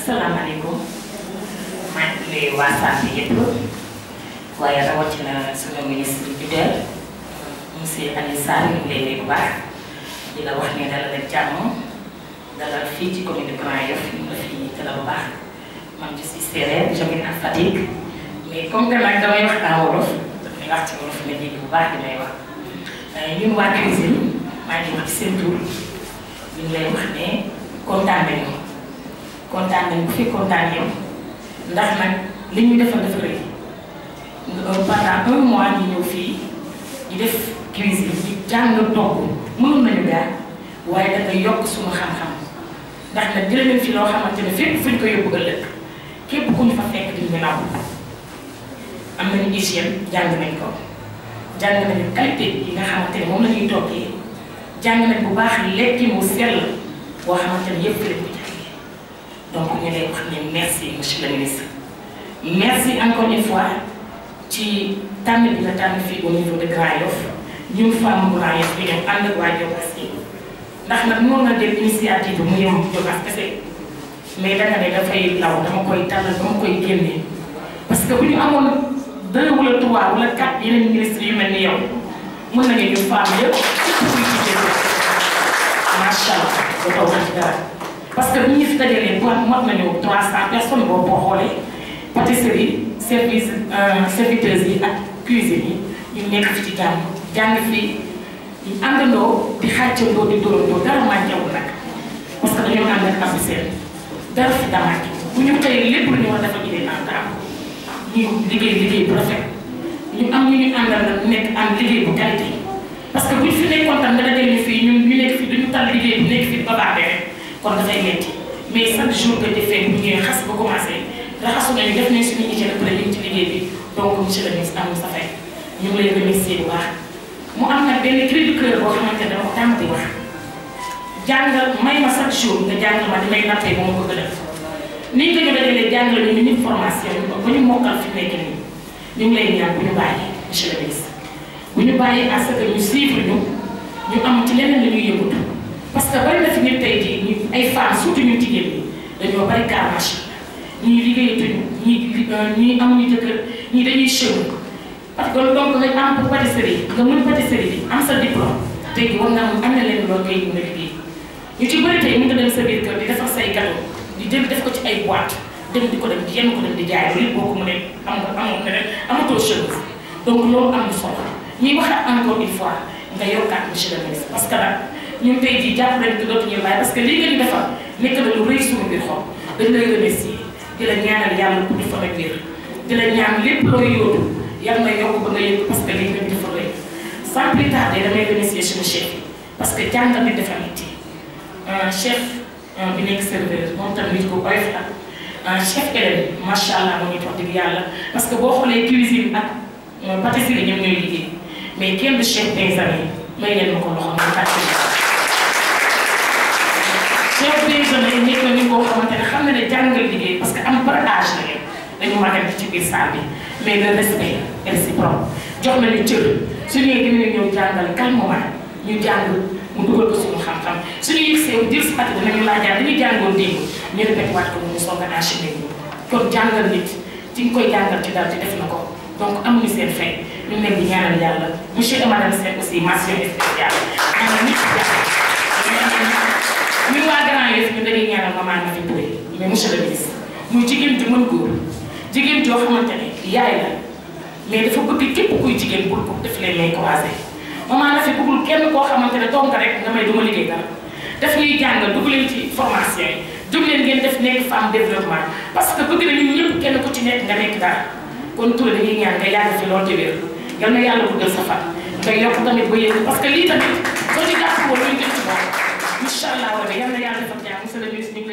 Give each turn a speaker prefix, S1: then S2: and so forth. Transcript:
S1: asalaamaaleykum maa ngi nuyu waa santé yëpp waaye rawatina suñu ministre du tutelle monsieur Alioune Sarr ñu ngi lay nuyu bu baax di la wax ne dalal ak jàmm dalal fii ci commune de Grand Yoff ñu ngi la fi dalal bu baax man je suis séeréer j'habite à Fatick mais comme que nag damay wax en wolof damay wax ci wolof nga dégg bu baax di may wax ñun waa cuisine maa ngi wax ci seen tur ñu ngi lay wax ne kontaan nañu kontaan nañu bu fi kontaan yow ndax nag li ñu defal dafa rëy pendant un mois ñu ñëw fii ñu def cuisine ñu jàng togg mënoon nañu daal waaye da nga yokk suñu xam-xam ndax nag jëlee nañ fi loo xamante ne fépp fu ñu ko yóbbu ëllëg képp ku ñu fa fekk di ñu naw am nañu hygiène jàng nañ ko jàng nañu qualité yi nga xamante ne moom la ñuy toggee jàng nañ bu baax lekki mu sell boo xamante ne yëpp lañ ko jàngee donc ñu lay wax ne merci monsieur le ministre merci encore une fois ci tànn bi nga tànn fii au niveau de Grand Yoff ñun femme Grand Yoff bi ñëw ànd ak waa Diobass yi ndax nag noonu na dem initiative bi mu yem Diobass kese mais danga ne dafay law dama koy tànnal dama koy génne parce que bu ñu amoon deux wala trois wala quatre yeneen ministres yu mel ni yow mën nañu ñu femme yëpp surtout kuy jigéen macha allah ba taw ci dara parce que bu ñu fi dajalee bu mot nañu trois cent personnes boobu boo xoolee pâtisserie service serviteurs yi ak cuisine yi ñu nekk fi ci jàmm jàng fi ñu àndandoo di xàccandoo di dóorandoo dara mànjawul nag parce que dañoo ànd ak am seen dara fi damaat bu ñu tey lépp lu ñu war a dafa jëlee en temps ñu liggéey liggéey bu rafet ñu am ñu ñu àndal nag nekk am liggéey bu qualité parce que bu ñu fi nekkoon tam nga dajale ñu fii ñun ñu nekk fi duñu tal liggéey bu nekk fi ba baaxee rek kon dafay metti mais chaque jour que defee bu ñëwee xas ba commencé raxasu nañu def nañ suñu hygiène après ñu ngi ci liggéey bi donc monsieur le ministre am sa fay ñu ngi lay remercier bu baax mu am nag benn cri du cœur boo xamante ne dama tàmm di wax jàngal may ma chaque jour nga jàngal ma di may nattee ba ma bëgg a def ni ñu ko ñu dajalee jàngale ñu nit formation ba ñu mokkal fi nekk nii ñu ngi lay ñaan bu ñu bàyyi monsieur le ministre bu ñu bàyyi à ce que ñu suivre ñu ñu am ci leneen la ñuy yëngatu parce que bari na fi nit tey jii ñu ay femmes surtout ñu jigéen ñi dañoo bari carnage ñii liggéeyatuñu ñii ñii amuñu jëkkër ñii dañuy chômer parce que donc nga am pour pâtisserie nga mën pâtisserie bi am sa diplôme tey jii war nga am am na leen loo koy mën a liggéey ñu ci bëri tey mën nga dem sa biir kër di defar say gâteau di jël def ko ci ay boîte dem di ko dem di yenn ko dem di jaay loolu yëpp boo ko mënee am nga amoon nga amatoo chance donc loolu am na solo ñuy waxaat encore une fois nga yokkaat monsieur le ministre parce que nag ñun tey jii jàpp nañ ko dootuñu laaj parce que lii nga ñu defal nekk na lu rëy suñu biir xol dañ lay remercier di la ñaanal yàlla pour di fa la wér di la ñaan lépp looy yóotu yal na yokk ba nga yëg parce que lii nga ñu dafa rëy sans plus tarder damay remercier suñu chef yi parce que jàngal nit dafa metti chef bi nekk serveur moom tamit nit ko oyof la chef Hélène macha allah moo ñu wax dëgg yàlla parce que boo xoolee cuisine ak pâtisserie ñoom ñooy liggéey mais kenn du chef des amis may leen ma ko loxo muy pâtisserie. chef des amis nekk na ni koo xamante ne xam na ne jàngal liggéey parce que am par âge la leen dañu màggal ci biir salle bi mais le respect réciproque jox nañu cër su ñëwee dinañu ñëw jàngal calmement ñu jàng. mu dugal ko suñu xam-xam suñu yëgsee dir si pati dinañu laajaat dañuy jàngoon démb ñu répété waat ko mu soog a enchaîné ñu kon jàngal nit ci nga koy jàngal ci dara ci def na ko donc amuñu seen fay ñu ngi leen di ñaanal yàlla monsieur et madame Seck aussi mention spéciale ñaanal nit ci jàpp ñun waa Grand Yoff ñu dañuy ñaanal maman Nafi Touré mais monsieur le ministre muy jigéen ju mën góor jigéen joo xamante ne yaay la mais dafa bëgg képp kuy jigéen bul ko def leen lay croisé maman Nafi bëggul kenn koo xamante ne toog nga rek nga may duma liggéey dara daf ñuy jàngal dugg leen ci formation yi jóg leen ngeen def nekk femme développement parce que bëgg na ñun ñëpp kenn ku ci nekk nga nekk dara kon Touré dañuy ñaan nga yàgg fi loolu te wér yal na yàlla guddal sa fan nga yokk tamit ba yéen parce que lii tamit soo ci jàpp woon ñu jëm ci moom incha allah rabi yal na yàlla defal jàmm monsieur le ministre ñu ngi